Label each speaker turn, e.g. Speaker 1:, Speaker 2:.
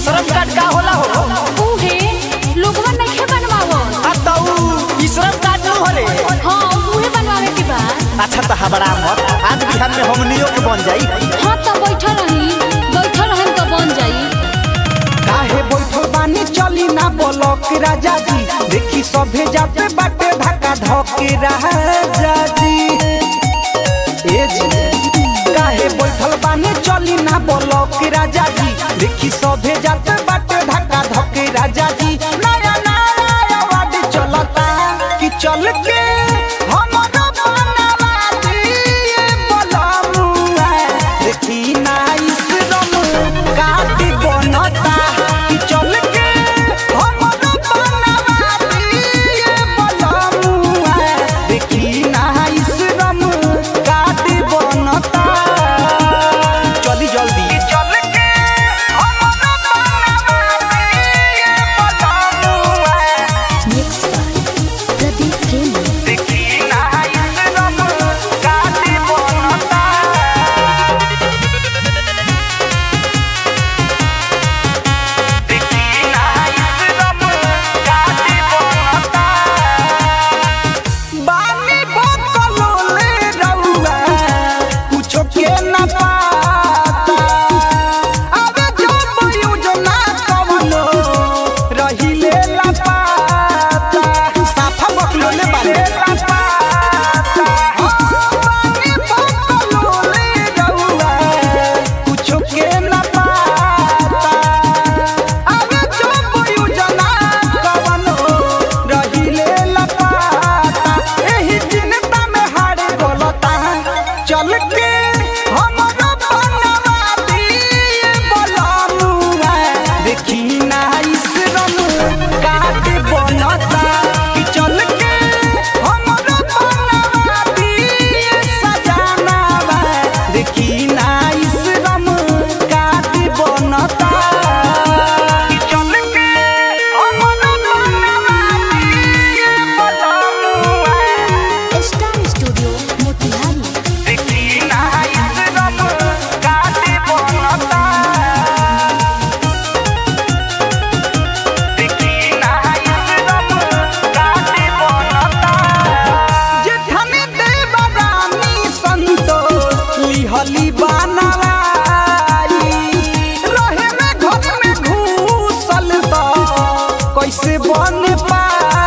Speaker 1: आश्रम card का होला हो
Speaker 2: उहे लोगवा नइखे बनवावत
Speaker 1: आ त ऊ श्रम कार्ड न होले
Speaker 2: हाँ उहे बनवावे के बा
Speaker 1: अच्छा त हबड़ा मत आज बिहान में हमनियो के बन जाई
Speaker 2: हाँ तो बैठल रही बैठल रहम तो बन जाई
Speaker 3: काहे बैठल बानी चली ना बोलक राजा जी देखी सभे जाते बाटे धक्का धके राजा जी ए जी काहे बैठल बानी चली ना बोलक राजा जी देखी सभे जाते बाटे धक्का धके राजा जी नया नया आवाज चलता कि चल के हमरो बनवा दिए बलमुआ देखी ना इस रम काटी बनता कि चल के हमरो बनवा दिए बलमुआ देखी ना इस रम काटी बनता चली जल्दी चल के हमरो बनवा दिए बलमुआ
Speaker 2: मिक्स प्रदीप प्रेमी
Speaker 3: देखी ना इस रम काटी बनता देखी ना इस रम काटी बनता बानी बकलोले रउआ कुछो के ना पाता अबे जब योजना कवनो रहिले ला पाता साफा बकलोले बानी बानी बकलोले रउआ कुछो के ना पाता अबे जब योजना कवनो रहिले ला पाता एही चिंता में हारे गलता चल के हमरो बनवा दिए बलमुआ देखी ना इस रम काट बनता कि चल के हमरो बनवा दिए सजनावा देखी ना इस रम काट बनता कि चल के हमरो बनवा दिए बलमुआ
Speaker 2: स्टार स्टूडियो मोतिहारी
Speaker 3: देखी ना इस रम काटे बनता देखी ना इस रम काटे बनता जेठनी देवरानी संतोष लिहली बनवाई रहे में घर में घूसल बा कैसे बन पाई